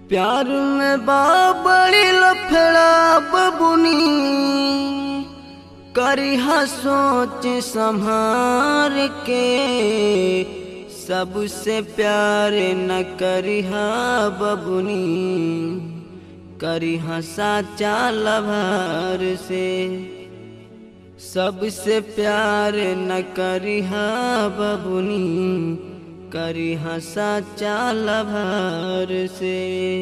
प्यार में बाबड़ी लफड़ा बबुनी करिहा सोच संभार के सबसे प्यार न करिहा बबुनी करिहा साचा लभार से सबसे प्यार न करिहा बबुनी करिहा साचा लभार से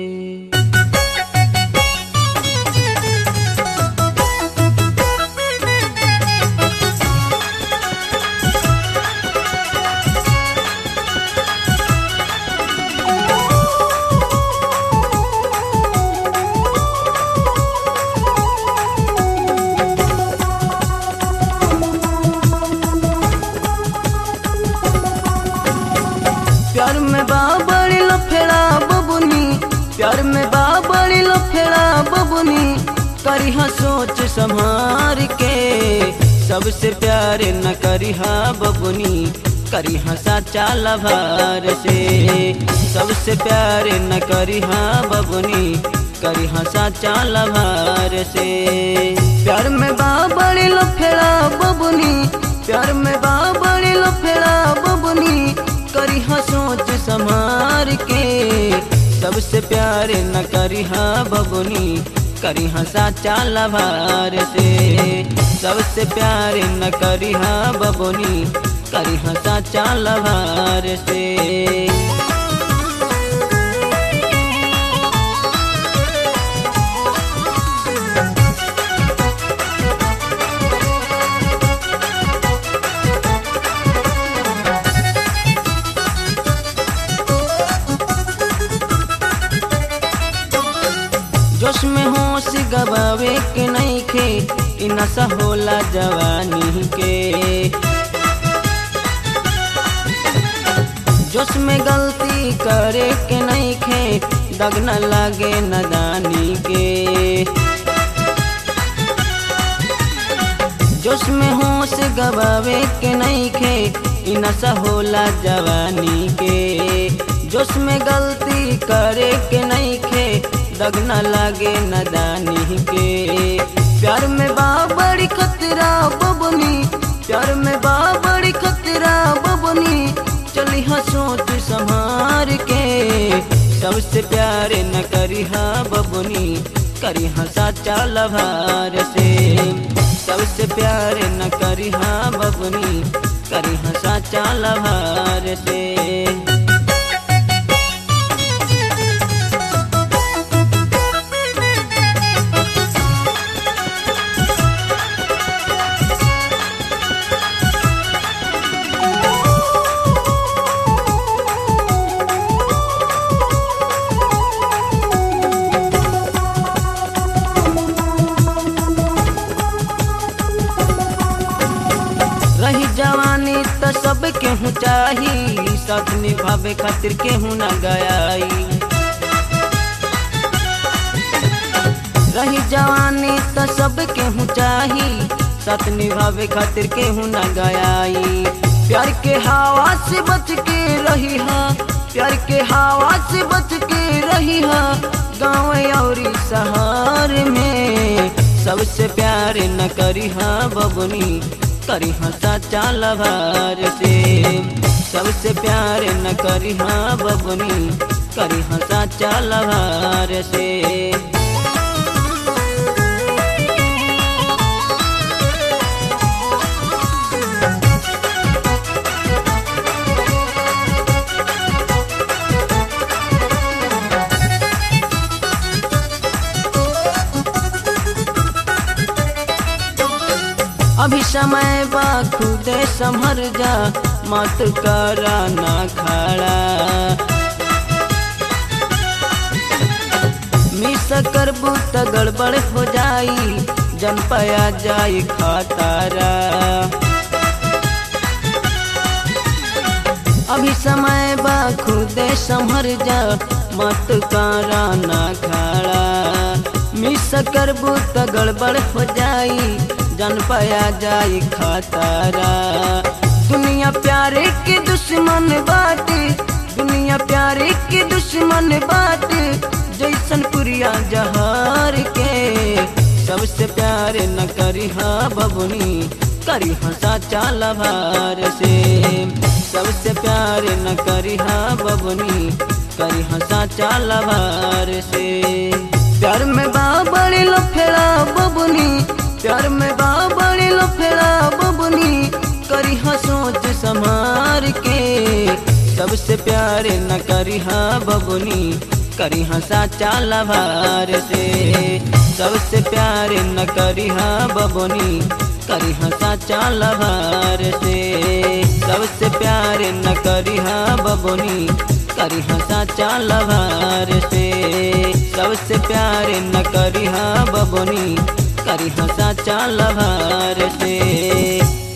प्यार में बाबड़ी लफेड़ा बबुनी प्यार में बाबड़ी लफेड़ा बबुनी करिहा सोच संभार के सबसे प्यार न करिहा बबुनी करिहा साचा लभार से सबसे प्यार न करिहा बबुनी करिहा साचा लभार से प्यार में बाबड़ी लफेड़ा बबुनी प्यार में बाबड़ी लफेड़ा बबुनी करिहा सोच संभार के सबसे प्यार न करिहा बबुनी करिहा साचा लभार से सबसे प्यार न करिहा बबुनी करिहा साचा लभार से जोश में होश गवावे के नहीं खे इ नशा होला जवानी के जोश में गलती करे के नहीं खे दग न लागे नदानी के जोश में होश गवावे के नहीं खे इ नशा होला जवानी के जोश में गलती करे के नहीं खे दग न लागे नदानी के प्यार में बाबड़ी खतरा बबनी प्यार में बाबड़ी खतरा बबनी चली हाँ सोच संभार के सबसे प्यार न करी हाँ बबनी करी हाँ साचा लभार से सबसे प्यार न करी हाँ बबनी करी हाँ साचा लभार से रही जवानी त सब केहू चाही साथ निभावे खातिर केहू न गयाई रही जवानी त सब केहू चाही साथ निभावे खातिर केहू न गयाई प्यार के हवा से बच के रही हा प्यार के हवा से बच के रही हा गाँव और शहर में सबसे प्यार न करी हा बबनी करी हाँ साचा लभार से सबसे प्यार न करी हाँ बबनी करी हाँ साचा लभार से अभी समय बा खुदे संभर जा मत करा ना खड़ा मिस करबू त गड़बड़ हो जाई जन पया जाई खतारा अभी समय बा खुदे संभर जा मत करा ना खड़ा मिस करबू त गड़बड़ हो जाई जन पाया जाई खतरा दुनिया प्यारे के दुश्मन बाटे दुनिया प्यारे के दुश्मन बाटे गोलियां जहार के सबसे प्यार न करी हा बबुनी करी हंसा चाल भार से सबसे प्यार न करी हा बबुनी करी हंसा चाल भार से प्यार में बाबड़ी लो फेरा बबुनी प्यार में बाबड़ी लो फेरा बबुनी करी हा सोच संभार के सबसे प्यार न करी हा बबुनी करी हंसा चाल भार से सबसे प्यार न करी हा बबुनी करी हंसा चाल भार से सबसे प्यार न करी हा बबुनी करी हंसा चाल भार से सबसे प्यार न करी हा बबुनी करी हंसा चाल भार से